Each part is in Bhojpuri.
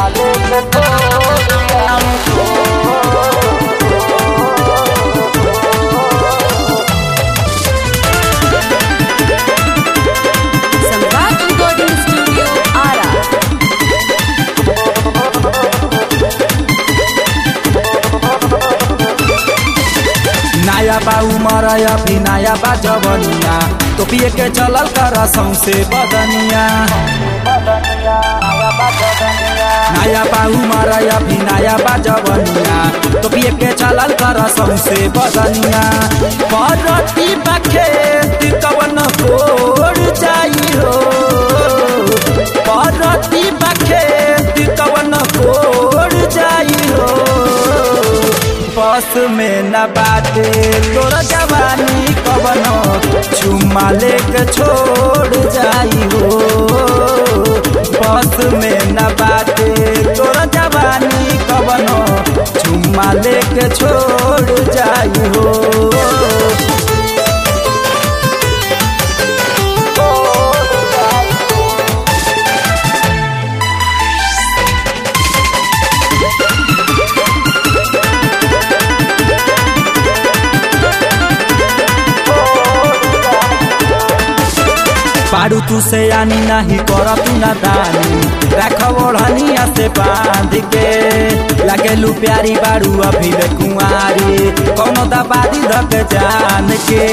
सम्राट रिकॉर्डिंग स्टूडियो आरा नया बा उमर अभी नया बा जवनिया तो पिए के चलल कर सौसे बदनिया नया बा उमर अभी नया बा जवनिया तो पिए के चलल कर सौसे बदनिया परती बा खेत कवन कोड़ जाई हो परती बा खेत कवन कोड़ जाई हो बस में न बाटे तोरा जवानी कवनो चुम्मा लेके छोड़ जाई हो बस में न बाटे तोरा जवानी कवनो चुम्मा लेके छोड़ जाई हो पारू तू से आनी नहीं कर तू ना दानी रख ओढ़निया से बांध के लगेलू प्यारी बारू अभी ले कुंवारी कौनो दबादी धक जान के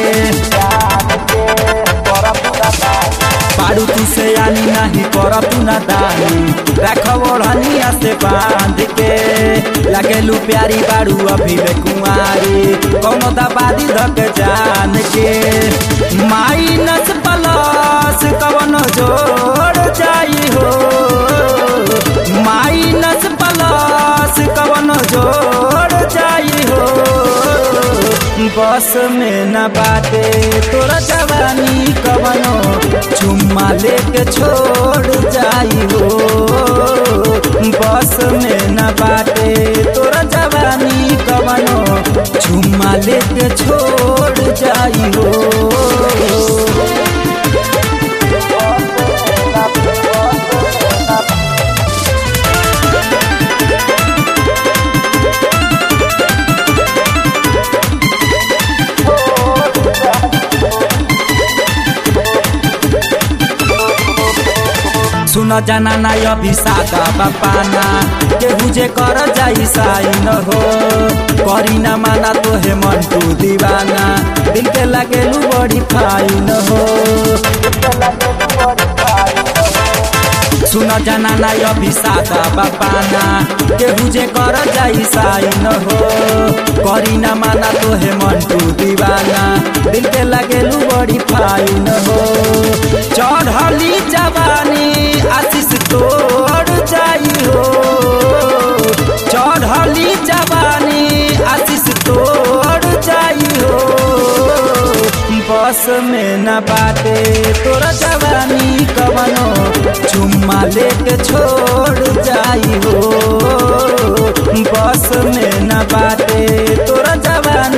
पारू तू से आनी नहीं कर तू ना दानी रख ओढ़निया से बांध के लगेलू प्यारी बारू अभी ले कुंवारी कौनो दबादी धक जान के माइनस प्लस कवन जोड़ जाई हो माइनस प्लस कवन जोड़ जाई हो बस में न बाटे तोरा जवानी कवनो चुम्मा लेके छोड़ जाई हो बस में न बाटे तोरा जवानी कवनो चुम्मा लेके छोड़ जाई हो सुन जाना ना अभी सादा बापाना केहू जे कर जाई साई न हो करी ना माना तो हे मन तू दीवाना दिल के लगेलू बड़ी फाई न हो सुन जाना ना अभी सादा बापाना केहू जे कर जाई साई न हो करी ना माना तो हे मन तू दीवाना दिल के लगेलू बड़ी फाई न हो चढ़ली जवानी आशीष तोड़ जाई हो चढ़ली जवानी आशीष तोड़ जाई हो बस में न बाटे तोरा जवानी कवनो चुम्मा लेके छोड़ जाई हो बस में न बाटे तोरा जवानी